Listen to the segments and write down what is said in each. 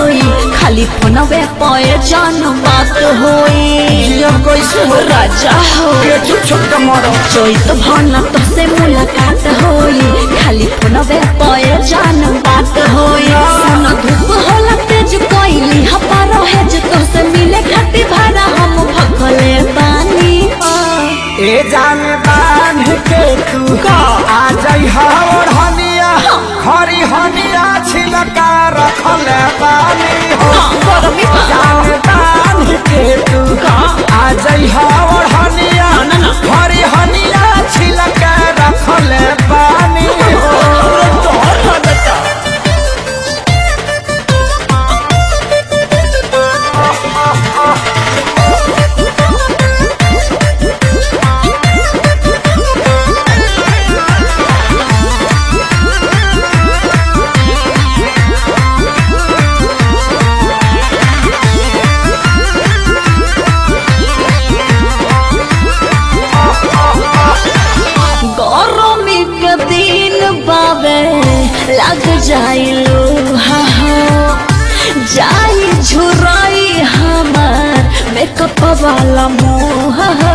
होई खाली फोनवे पे जान बात होई जिया कैसे हो राजा हो के चुप चुप के मरो चोइत भन तो से मुलाकात होई खाली फोनवे पे जान बात होई सन धूप होला तेज कोइली हपा रहे जे तो से मिले खाती भाड़ा हम भखले बानी ए जान बांध के तू का? आ जाई हवर हनिया खरी हनिया छिलका रखल बानी हो हाँ, गरमी बा। जान बांध के तू का? आ जाई हवर हनिया ना, ना। खरी हनिया छिलका रखल बानी हो गरमी के दिन बाबे लग जाइलो हा हा जाई झुराई हमार मेकअप वाला मुंह हा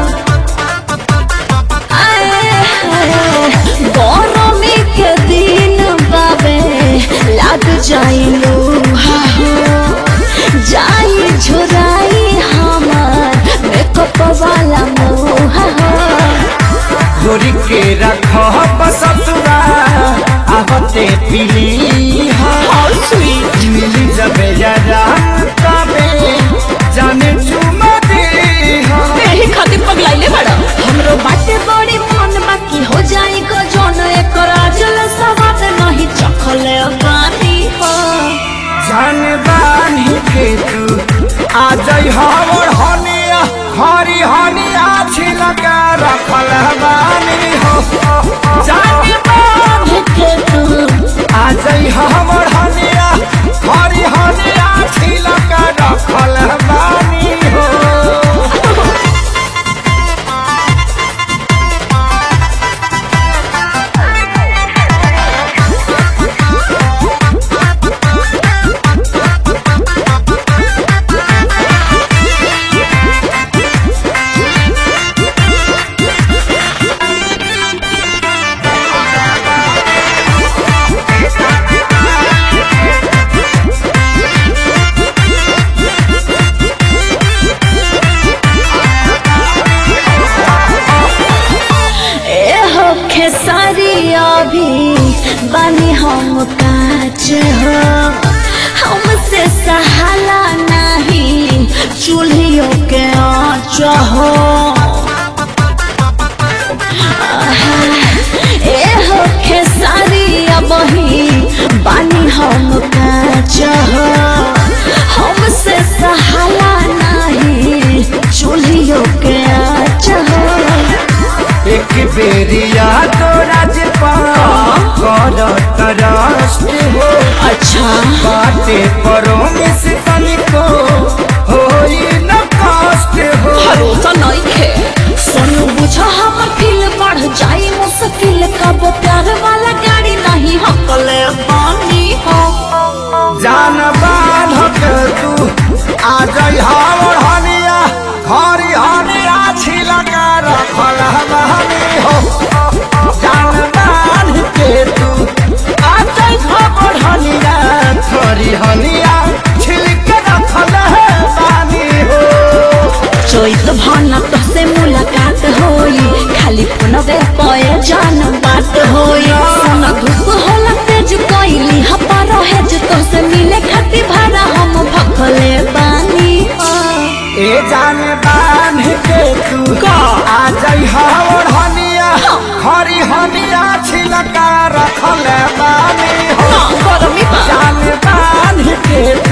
आए हाय, गरमी के दिन बाबे लग जाइलो हा हा जाई झुराई हमार मेकअप वाला मुंह हा गोरी के रख बसतुरा आवते पीली How sweet. मिली जब जरा तबे जाने चुमा दे एही खातिर पगलाइले बड़ा हमरो बाटे बड़ी मन बाकी हो जाई को जोन एकर आजल सवाद नहीं चखले बानी हो जान बानी के तू आ जाई हवर हनिया हरी हनिया छिलका रखल बानी हो जान बानी के तू आ जाई हवर हनिया हरी हनिया छिलका रखल बानी हो ए हो खेसारी अभी बानी हम काच हो हमसे सहाला नहीं चूल्हियों के आँच हो आहा, ए हो खेसारी अबही बानी हम काच हो हमसे सहाला नहीं चूल्हियों के आँच हो एक बेरिया तो राजपाल कर तरस्ट हो अच्छा बाटे परो में से तनिको होई न कष्ट हो भरोसा नहीं खे सोनू बुझा हमर फील बढ़ जाई मुश्किल कब प्यार वाला गाड़ी नहीं हकले बानी हो जान बाधक तू आ जाई हावर हनिया खरी हनिया छिलका रखल हमानी हो जान बाध के तू आ जाई हावर हनिया खरी हनिया छिलका रखल हमानी हो चोइत भन तो से मुलाकात होई खाली फोनवे पे जान बात होई सोना धूप होला तेज कोइली हपा रहे जे तो से मिले खाती भाड़ा हम भखले बानी हो ए जान बांध के तू का? आ जाई हवर हनिया हरी हनिया छिलका रखल बानी हो गरमी बा जान बांध के